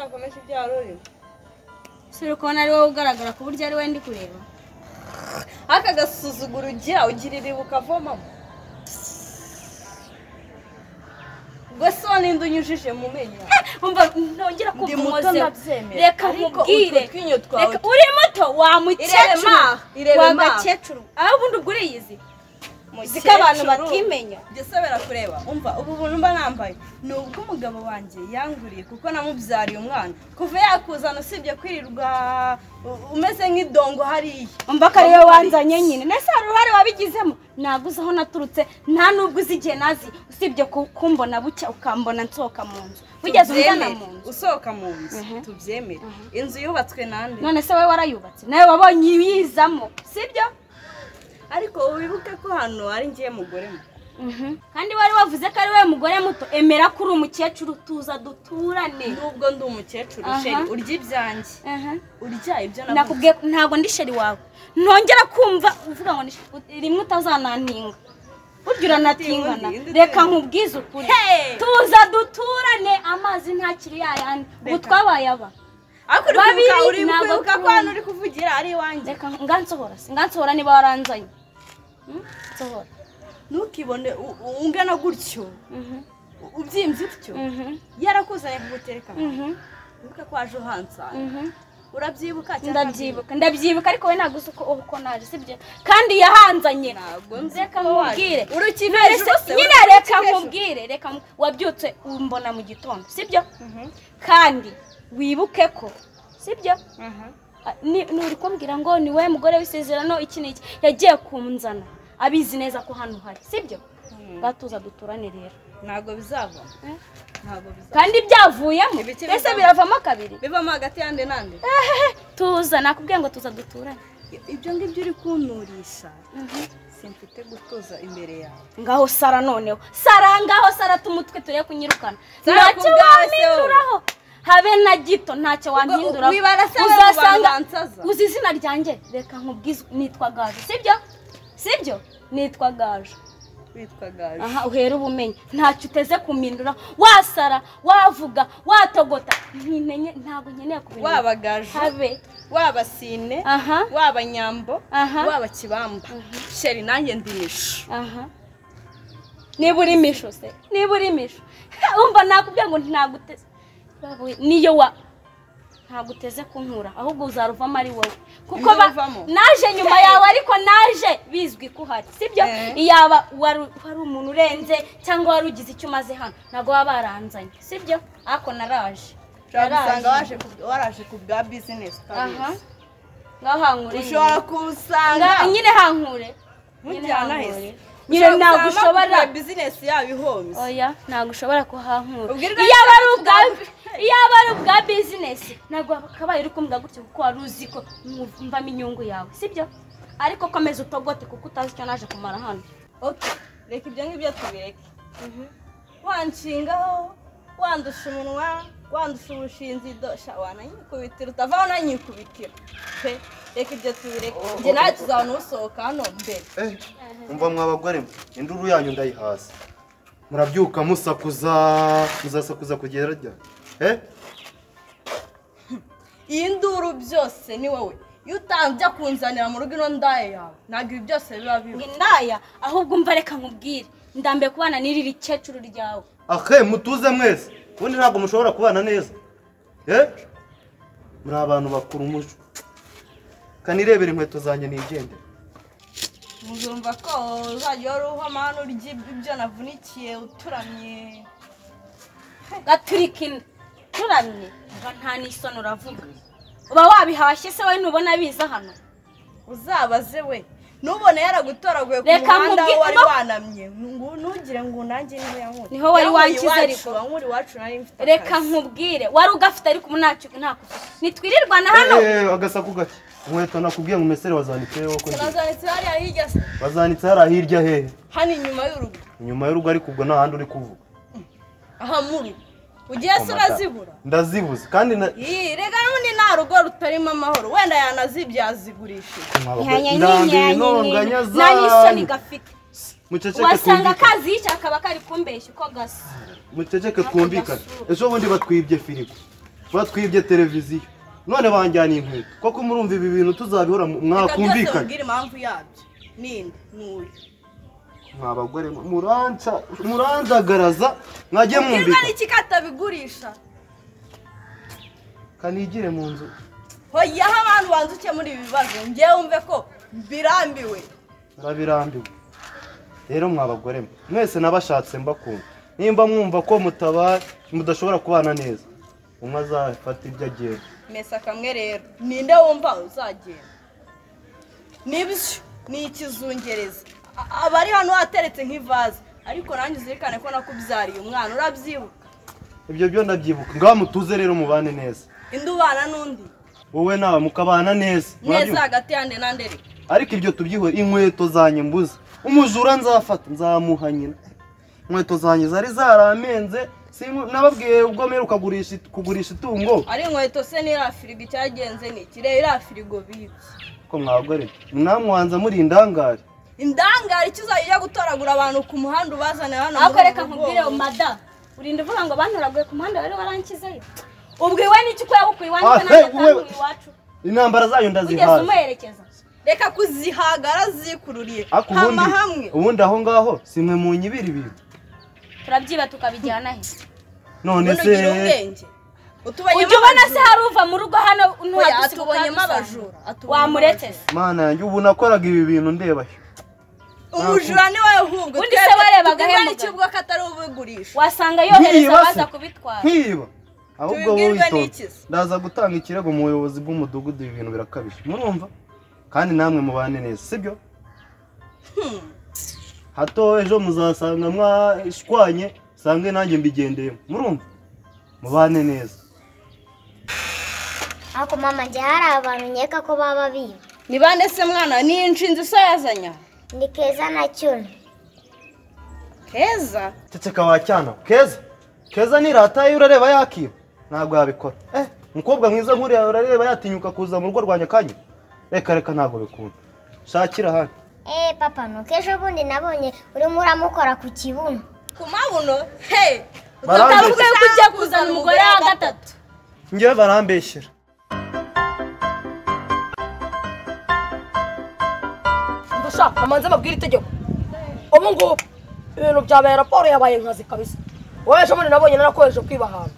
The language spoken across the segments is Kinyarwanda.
wari urimo sura ukabona ari wowe ugaragara ku buryo ari wowe ndi kureba aka gasuzuguro ujya ugirira ibuka avomamo ubwo se wanenda unyujije mu menyo umva ntongera Ndi kumva muto umuze ndabyemera. reka Ariko nkubwire utwo twinyo twawe Reka- uri muto wa mukecuru maha, irebe wa maha. gakecuru aho ubundi ubwo uriyizi Mukecuru. ziko abantu batimenya Jye se birakureba umva ubu buntu mba nambaye ni ubwo umugabo wanjye yanguriye kuko namubyariye umwana kuva yakuzana usibye kwirirwa u- umeze nk'idongo hariya umva ko ariwe wanzanye nyine nese hari uruhare wabigizemo ntabwo uzi aho naturutse nta n'ubwo uzi igihe nazi usibye ku- kumbona bucya ukambona nsohoka mu nzu wigeze umvana Tubyemere. mu nzu usohoka mu nzu Mhm. tubyemere inzu yubatswe nande none se wowe warayubatse nawe wabonye ibiyizamo sibyo ariko wibuke ko hano ari ngiye mugore mu kandi wari wavuze ko ari wowe mugore muto emera ko uri umukecuru tuza duturane n'ubwo ndi umukecuru Aha. sheri urya ibyanjye Aha. urya ibyo navuze nakubwiye ntabwo ndi sheri wawe ntongera kumva uvuga ngo ni sheri ut- rimwe utazananinga burya uranatingana Indi utinye. reka nkubwize ukuri Hey! tuza duturane amazi ntakiri yayandi ubu Reka. twabaye aba ariko uri kwibuka babiri uri ntabwo kwibuka ko akunda. hano uri kuvugira ari iwanjye reka ngansohora singansohora niba waranzanye Hmm? nsohora ntukibone u- u- ungana gutyo Mhm. u- ubyimbye utyo Mhm. yarakuzanye kugutereka Mhm. wibuke ko waje uhansana Mhm. urabyibuka cyangwa ndabyibuka ndabyibuka ariko wowe ntabwo uzi uko uko naje sibyo kandi yahanzanye ntabwo nzi reka ko waje. nkubwire urukive Ese- hejuru se, nyine urukive reka hejuru. nkubwire reka nku- wabyutse umbona mu gitondo sibyo Mhm. kandi wibuke ko sibyo Aha. Ah, ni ni uri kumbwira ngo ni wowe mugore w'isezerano iki n'iki yagiye kunzana abizi neza ko hano hari sibyo Mhm. ngatuza duturane rero ntabwo bizava Eh? ntabwo bizava kandi byavuyemo Ibiki ese bizava. biravamo kabiri bivamo hagati yande nande tuza nakubwiye ngo tuza duturane ibyo ngibyo uri kunturisha Mhm. simfite gutuza imbere yawe ngaho sara noneho sara ngaho sara tumutwe turebe kunyirukana Sara ntacyo kubwawe se wowe. wampinduraho habe na gito ntacyo wampinduraho wibara se wowe mu bantu bansaza. uzi izina ryanjye reka nkubwize nitwa gaje sibyo sibyo nitwa gaje witwa gaje aha uhera ubumenyi ntacyo uteze kumindura wasara wavuga watogota ntimenye ntabwo nkeneye kubindura waba gaje habe waba sine aha waba nyambo Aha. waba kibamba sheri nanjye ndimisha aha niba uri misho se niba uri misho wumva nakubwira ngo naguteze niyo wa ntaguteze kunkura ahubwo uzaruvamo ari wowe kuko ba- Nzaruvamo. naje nyuma yawe ariko naje bizwi ko uhari sibyo Eh. yaba wari wari umuntu urenze cyangwa wari ugize icyo umaze hano ntabwo baba baranzanye sibyo ariko naraje ushobora gusanga waje ku- waraje ku bwa bizinesi aha ngaho hankure ushobora nyine. Nga- kuwusanga nyine hankure nyine mujyana hese hankure nyine ntabwo ushobora bizinesi yabo ihomye oya ntabwo ushobora kuhankura Ubwirwa iyo aba ari n'icyo ubwa tuzavuga. iyo aba ari ubwa bizinesi ntabwo wakabaye uri kumbwa gutya kuko wari uzi ko mvamo inyungu yawe sibyo ariko komeza utogote kuko utazi icyo naje kumara hano Okay, reka ibyo ngibyo tubireke wanshingaho wandusha umunwa wandusha ubushinzi dosha wananyikubitira utavaho unanyikubitira pe reka ibyo tubireke njye nawe tuzabona usohoka hano mbere Eh, umva mwa bagore mwe induru yanyu ndayihaza murabyuka musakuza muzasakuza kugera ryari eh iyi nduru byose ni wowe iyo utajya kunzanira mu rugo ino ndaye yawe ntabwo ibi byose biba ngo bibi indaya ahubwo umva reka nkubwire ndambiye kubana n'iri rikecuru ryawe ahe mutuze mwese ubundi ntabwo mushobora kubana neza eh muri abantu bakuru umuco kanirebera inkweto zanjye nigendere muzumva ko uzajya wari uhoma hano urya ibyo navunikiye uturamye gaturika inda turamye mva nta n'isoni uravuga uba wabihashye se wowe ntubona biza hano uzabaze we nubone yaragutoraguye ku Reka muhanda aho mubwi- wari no- wanamye Ngu- nugire ngo nanjye niba yankuye Niho wari wankize ariko. wankuri iwacu nari mfite reka akazi. nkubwire wari ugafite ariko ubu ntacyo ntako nitwirirwana hano Eh, eh, agasaku gake inkweto nakubwiye ngo umesere wazanitse wowe ko ndi- Turazanitse hariya hirya se wazanitse hariya hirya hehe hano inyuma y'urugo inyuma y'urugo ariko ubwo nta handi uri kuvuga aha muri ugiye se urazibura ndazibuze kandi na Ii, reka n'ubundi nta rugo rutarimo amahoro wenda yanazibye yazigurishije mwa bagore, ndambiwe intonganya zanyu. nanisoni gafite muceceke wasanga twumvikane kazi yica akaba kari kumbeshya uko gasa muceceke twumvikane ejo bundi batwibye firigo batwibye televiziyo none banjyana inkweto koko murumva ibi bintu tuzabihora mu- reka byose mwakumvikanye mubwire impamvu yabyo ninde n'uyu mwa bagore mwe, muranca muranzagaraza mwajye ubwirwa mwumvikana n'iki katabigurisha kanigire mu nzu hoyaho abantu banza ukemura ibi bibazo ngewe wumve ko birambiwe murabirambiwe rero mwa bagore mwe mwese nabashatse mbakunda nimba mwumva ko mutabaye mudashobora kubana neza umwe azafata ibyo agiye mesa kamwe rero ninde wumva uzagenda nibyo ni ikizungereza A- abari hano hateretse nk'ivaze ariko nanjye uzirikane ko nakubyariye umwana urabyibuka ibyo byo ndabyibuka ngaho mutuze rero mubane neza indi ubana n'undi wowe nawe mukabana neza neza murabyumva? hagati yande nande reka ariko ibyo tubyihore inkweto zanjye mbuze umujura nzafata nzamuha nyina inkweto zanjye zari zaramenze sinku- nababwiye ubwo mperuka kugurisha kugurisha itungo ari inkweto se n'iriya firigo icyagenze ni iki rero iriya firigo bibye ko mwagore namwanza muri indangare indangare icyo uzajya ujya gutoragura abantu ku muhanda ubazane hano muri ariko ubu reka nkubwire bwoko? madamu urinda uvuga ngo bantoraguye ku muhanda rero warankizeyo ubwo iwe n'iki ko yabukuye Ah, iwanjye hey, nanjye wewe- atanguye iwacu intambara zayo ugeze ndazihaza umuherekeza reka kuzihagara zikururiye ariko hama ubundi hamwe ubundi aho ngaho si mwe mu nyibiri ibintu turabyiba tukabijyana he none ubundi se ugira ubwenge utubonyemo ujya ubona se abajura. hari uva mu rugo hano Oya, ntuhadusiga atubonyemo ukadusanga. abajura, atubonyemo wamuretse se mana yanjye ubu nakoraga ibi bintu ndeba umujura ni wowe ahubwo Ubundi se warebaga he ni mugabo? kivuga ko atari ubigurisha wasanga Nkiba yohereza se. abaza kubitwara nkiba ahubwo wowe Tubibwirwe witonze n'iki se? ndaza gutanga ikirego mu buyobozi bw'umudugudu ibi bintu birakabije murumva kandi namwe mubane neza sibyo hato ejo muzasanga mwashwanye sange nanjye mbigendeyemo murumva mubane neza ariko mama njye hari abantu nkeka ko baba biba ni bande se mwana ni inshinzi so yazanye aha? ni keza na cyuna keza ceceka wa cyana keza keza nirataye urareba yakiba ntabwo yabikora eh umukobwa mwiza nk'uriya urareba yatinyuka kuza mu rugo rwanjye akanya reka reka ntabwo bikunda shakira ahandi eee papa nuko ejo bundi nabonye urimo uramukora ku kibuno ku mabuno he Barambeshya. utarubwe kujya kuzana umugore wa gatatu njyewe barambeshyera gusa amanze amabwire itegeko ubu ngubu ibintu byabaye raporo yabaye nkazi kabisa wowe ejo bundi nabonye narakoresheje kwiba ahantu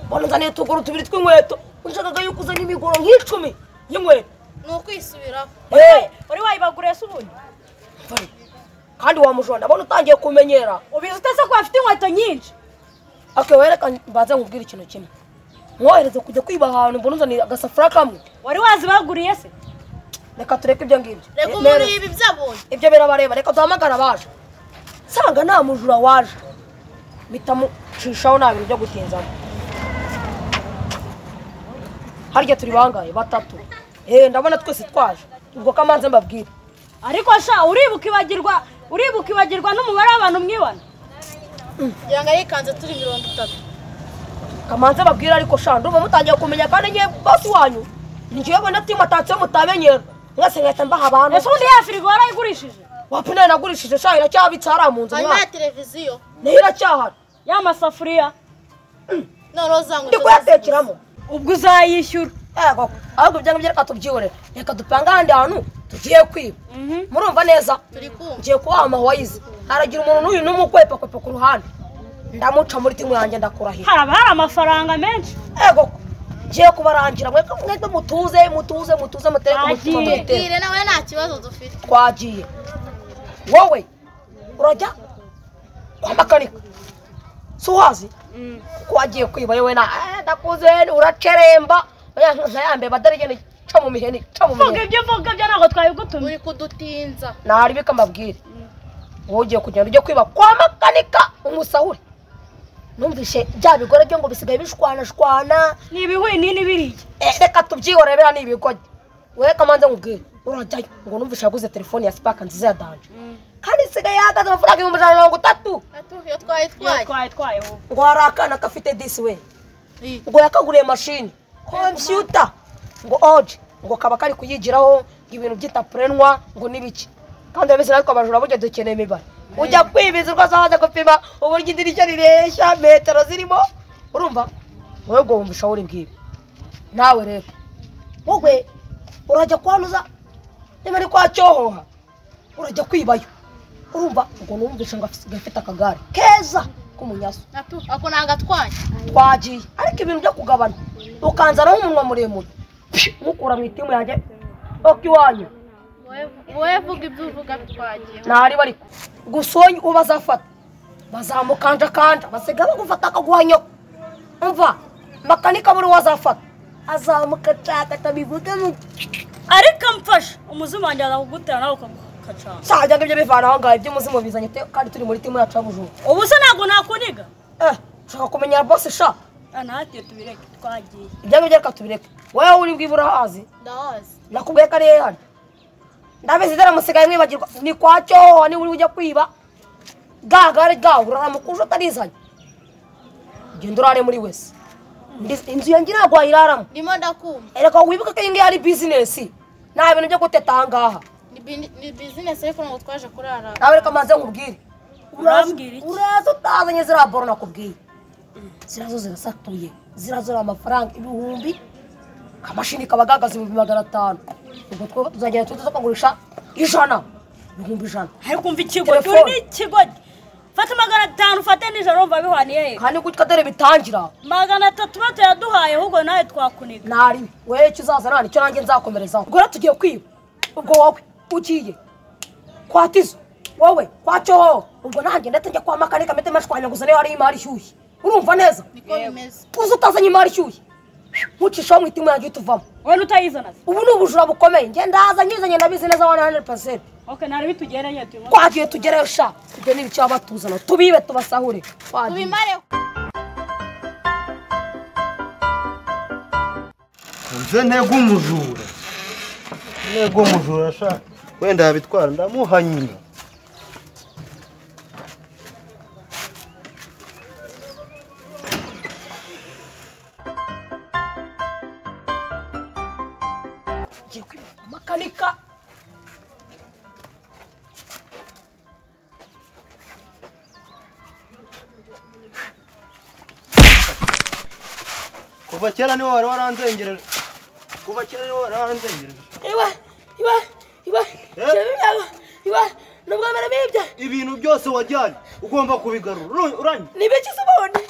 mbona nzaniye utuguru tubiri tw'inkweto unshakaga yuko uzanye imigoro nk'icumi y'inkweto ni ukwisubiraho Eh, uri wayibaguriye se ubundi mpari. kandi wa mujura ndabona utangiye kumenyera ubizi utese ko bafite inkweto nyinshi ake wereka mbanze nkubwire ikintu kimwe mwohereze kujya kwiba ahantu mbona unzaniye agasafuriya kamwe wari wazibaguriye se reka tureke ibyo ngibyo reka umuntu Nero. yiba ibyo abonye ibyo birabareba reka duhamagara abaje nsanga nta mujura waje mpita mucishaho nta bintu byo gutinzamo harya turi bangaye batatu eee ndabona twese twaje ubwo kamanze mbabwire ariko sha uribuka ibagirwa uribuka ibagirwa n'umubare w'abantu mwibana kugira ngo arikanze turi mirongo itatu kamanze mbabwire ariko sha ndumva mutangiye kumenya kandi ngewe basi wanyu njyewe mbona timu atatse mutamenyera mwese nkahita mbaha abantu ese ubundi ya firigo warayigurishije wapi nayo nagurishije sha iracyabitse hariya mu nzu mwana televiziyo nayo iracyahari ya masafuriya noneho za ndi kuyatekeramo ubwo uzayishyura yego ahubwo ibyo ngibyo reka tubyibore reka dupange ahandi hantu tugiye kwiba murumva neza ngiye kubaha amawayizi haragira umuntu n'uyu n'umukwepakwepa ku ruhande ndamuca muri timu yanjye ndakurahira haraba hari amafaranga menshi yego ngiye kubarangira mwebwe mwebwe mutuze mutuze mutuze mutereke umutima Twagiye. mwitera nawe nta kibazo dufite twagiye wowe urajya kwa makanika si uhazi kuko wagiye kwiba yewe na "Eh, ndakuze uraceremba ntayambaye badarigene ca mu miheni ca mu miheni mvuga ibyo mvuga byo ntabwo twabigutumye kudutinza nahari bika mbabwire wowe ugiye kugenda ujye kwiba kwa makanika umusahure numvishe bya bigore byo ngo bisigaye bishwanashwana ni ibihwini n'ibiriya Eh, reka tubyihorebera ni ibigoye wowe kamanze nkubwire urajyayo ngo numvishe yaguze telefone ya sipaka nziza ya danje kandi isigaye yahagaze amafaranga ibihumbi ijana na mirongo itatu iyo twayitwaye twaye twaye wowe ngo hari akana gafite disi we ngo yakaguriye mashini kompiyuta ngo oje ngo kaba kari kuyigiraho ngo ibintu by'itapurenwa ngo n'ibiki kandi urabisi natwe abajura burya dukeneye imibare ujya kwibiza urwaza waza gupima uburyo idirishya rireshya metero zirimo urumva wowe ubwo wumva ishawuri ngibi nawe rero wowe urajya kwanuza niba ari kwa cyohoha urajya kwibayo urumva ngo numvishe ngo afite gafite akagare keza k'umunyaso ako ni agatwanya twagiye ariko ibintu byo kugabana ukanzanaho umunwa muremure Pshi, nkukura mu itimu yanjye oka iwanyu wowe vuga ibyo uvuga twagiye ntariba ariko gusa uwo uba azafata bazamukanjakanja basigaye bagufata akaguhanyoka umva makanika buri uwo azafata azamukacakata bivuge mu ariko mfashe umuzimu wanjye azakugutera nawe ukagukacana cyajya ngo ibyo bivana aho ngaho iby'umuzimu bizanye te kandi turi muri timu yacu y'abujura ubu se ntabwo nakuniga eh ushaka kumenya bose sha Ah, natwe tubireke twagiye ibyo ngibyo reka tubireke wowe uri bwibura hazi ndahazi nakubwiye ko ari he hano ndabizi dore musigaye mwibagirwa ni kwa cyohoha niba uri ujya kwiba gagare gawe uraramukuje utarizanye genda urare muri wese Ndi- inzu yanjye ntabwo wayiraramo ndimo ndakumva ereka wibuke ko iyi ngiyi ari bizinesi nta bintu byo guteta aha ngaha Ni bini- ni bizinesi ariko ntabwo twaje kurara nawe reka maze nkubwire Uraza- Urambwira iki? uraza utazanye ziriya boro nakubwiye ziriya zo zirasatuye ziriya zo ni amafaranga ibihumbi akamashini kaba gahagaze ibihumbi magana atanu ubwo two tuzagenda tujye tukagurisha ijana ibihumbi ijana ariko umva ikigo Telefone. uri n'ikigoryi fata magana atanu ufate nijoro wumva bihwaniye he kandi gutya dore bitangira magana atatu bato yaduhaye ahubwo nawe twakuniga ntari wowe icyo uzaza nta nicyo nanjye nzakomerezaho ubwo rero tugiye kwiba ubwo wowe ugiye kwa tizo wowe kwa cyohoho ubwo nanjye ndetse njya kwa makanika mpite mashwanyaguza niyo hariho imari ishyushye urumva neza niko bimeze uzi utazanye imari ishyushye nkucishaho mu itimu yanjye tuvamo wowe n'utayizana se ubu ni ubujura bukomeye nge ndaza nyizanye ndabizi neza wana hane pasenti ok nari bitugeranye turi mu twagiye tugereyo sha ibyo ni ibice baba batuzana tubibe tubasahure twagiye tubimare nze ntego umujura ntego umujura sha wenda yabitwara ndamuha nyina tugiye kwiba makanika kuva kera niwe wari waranzengereje kuva kera niwe wari waranzengereje iwe iwe iwe Eh? iwe iwe iwe ni ubwa mbere bibye ibintu byose wajyanye ugomba kubigarura Uru- uranye ni ibiki se ubundi